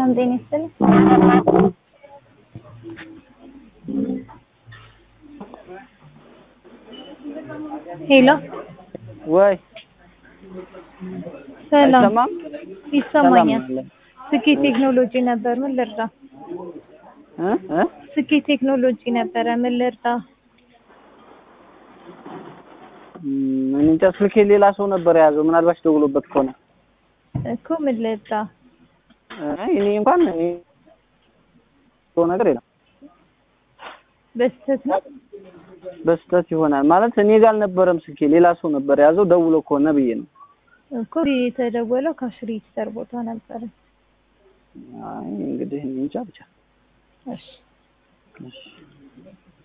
ሰላም ጤና ይስጥልኝ። ሄሎ ወይ ሰላም አይሰማም? ይሰማኛል። ሰላም አለ። ስኬት ቴክኖሎጂ ነበር ምን ልርዳ? እ እ ስኬት ቴክኖሎጂ ነበረ ምን ልርዳ? ም፣ እኔ እንጃ ስልኬ ሌላ ሰው ነበር የያዘው። ምናልባች ደውሎበት ከሆነ እኮ ምን ልርዳ? አይ እኔ እንኳን እኔ ሰው ነገር የለም። በስተት ነው በስተት ይሆናል ማለት እኔ ጋር አልነበረም ስልኬ፣ ሌላ ሰው ነበር የያዘው። ደውሎ ከሆነ ብዬ ነው። እኮ የተደወለው ካሽ ሬጂስተር ቦታ ነበረ። አይ እንግዲህ እኔ እንጃ ብቻ እሺ እሺ